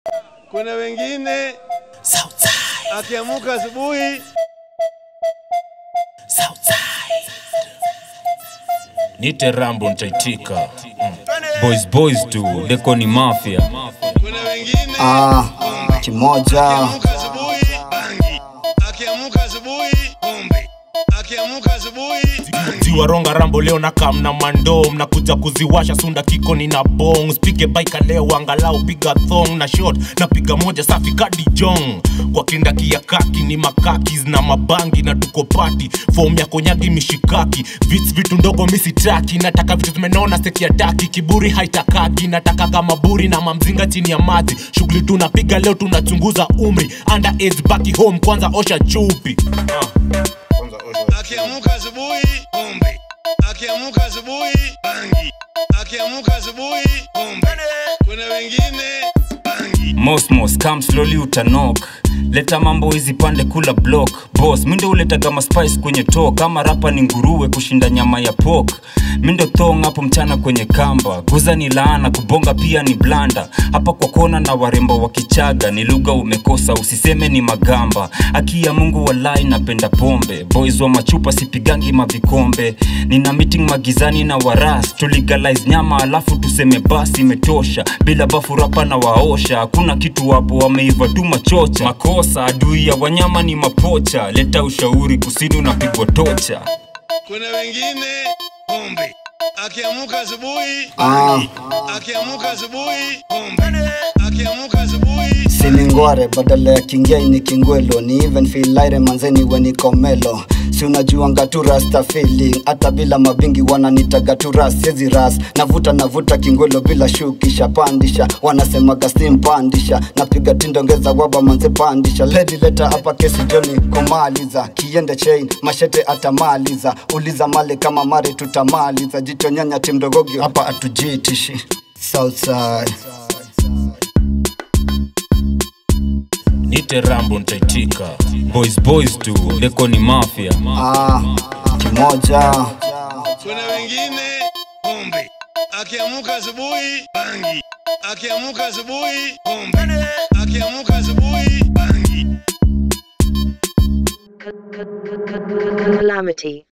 Kuna wengine Southside, akiamuka asubuhi Southside. Nite Rambo nitaitika. Mm. Boys boys tu, deko ni mafia. kuna wengine Ah, kimoja akiamuka asubuhi bangi, akiamuka asubuhi pombe, akiamuka asubuhi bangi. ziwaronga rambo leo na kam na mando mnakuja kuziwasha sunda kikoni na bong spige baika leo angalau piga thong na shot napiga moja safi kadi jong kwa kindaki ya kaki ni makakis na mabangi na tuko pati fom ya konyagi mishikaki vits vitu ndogo misitaki nataka vitu zimenona seki ya taki kiburi haitakaki nataka kama buri na mamzinga chini ya maji shughuli tunapiga leo tunachunguza umri under age baki home kwanza osha chupi uh. Akiamuka asubuhi pombe, akiamuka asubuhi bangi, akiamuka asubuhi pombe. Kuna wengine bangi, mosmos come slowly utanok leta mambo hizi pande kula block boss mindo uletaga maspice kwenye to kama rapa ni nguruwe kushinda nyama ya pok mindo thong hapo mchana kwenye kamba guza ni laana kubonga pia ni blanda hapa kwa kona na warembo wa kichaga ni lugha umekosa usiseme ni magamba aki ya mungu walai napenda pombe boys wa machupa sipigangi mavikombe nina meeting magizani na waras tuligalize nyama alafu tuseme basi imetosha bila bafu rapa na waosha hakuna kitu wapo wameiva tu machocha makosa adui ya wanyama ni mapocha leta ushauri kusini unapigwa tocha kuna wengine pombe, akiamuka asubuhi Ah. bangi, akiamuka asubuhi pombe, akiamuka asubuhi silingware badala ya kingei ni kingwelo ni even feel like manzeni wenikomelo si unajuanga tu rasta feeling hata bila mabingi wananitaga tu ras siezi ras navuta navuta kingwelo bila shukisha pandisha wanasemaga steam pandisha napiga tindongeza waba manze pandisha ledi leta hapa kesi joni kumaliza kiende chain mashete atamaliza uliza male kama mare tutamaliza jichonyanya timdogogi hapa atujitishi Southside. nite rambo nitaitika boys boys tu deko ni mafia Ah, kimoja kuna wengine pombe, akiamuka asubuhi bangi, akiamuka asubuhi pombe, akiamuka asubuhi bangi. Calamity.